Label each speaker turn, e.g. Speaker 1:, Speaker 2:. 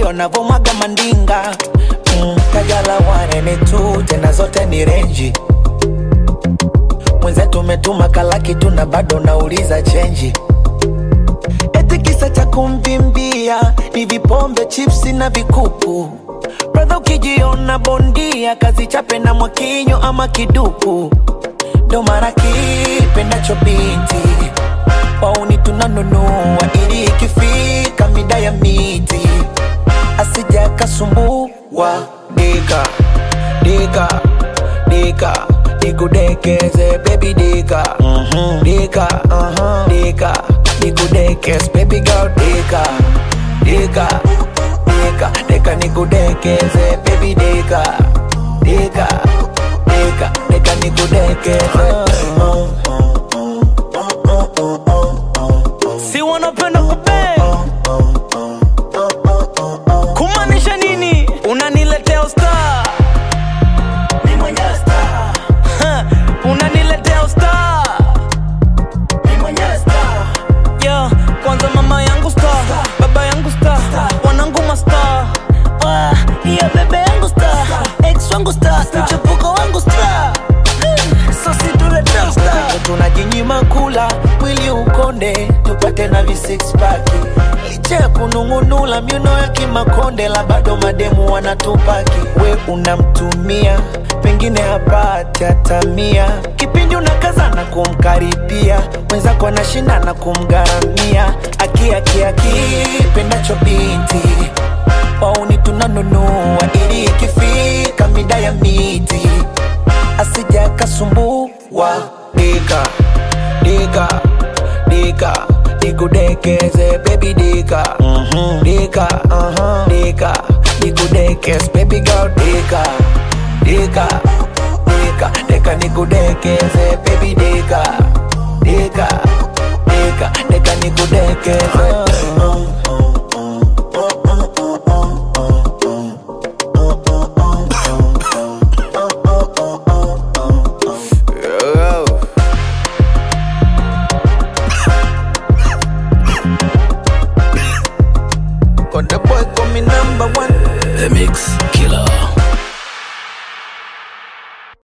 Speaker 1: wanavomwaga mandinga mm, kajala wanene tu tena zote ni renji mwenzetu umetuma kalaki tu na bado nauliza chenji eti kisa cha kumvimbia ni vipombe chipsi na vikuku bradha ukijiona bondia kazi chape na mwakinyo ama kiduku ndo mara kipendacho binti wauni tunanunua ili ikifika mida ya miti asija kasumbua dika dika dika nikudekeze baby dika mm-hmm. dika uh-huh. dika nikudekeze baby girl dika dika dika dika nikudekeze baby dika dika dika dika nikudekeze
Speaker 2: si wanapenda kupe kumaanisha nini unaniletea usta unaniletea usta yeah, kwanza mama yangu sta baba yangu sta wanangu masta
Speaker 3: Ah, iya bebe yangu sta ex wangu sta mchepuko wangu sta so situleta sta
Speaker 1: tunajinyima kula mwili ukonde tupate na visixpaki licha ya kunung'unula miuno ya kimakonde la bado mademu wanatupaki we unamtumia pengine hapati hata mia kipindi unakazana kumkaribia mwenzako anashindana kumgharamia akiakiaki pendacho binti wauni tunanunua ili ikifika mida ya miti asija kasumbua dika dika dika nikudekeze baby dika mm-hmm. dika uh-huh. dika nikudekeze baby girl dika dika dika dika nikudekeze baby dika dika dika dika nikudekeze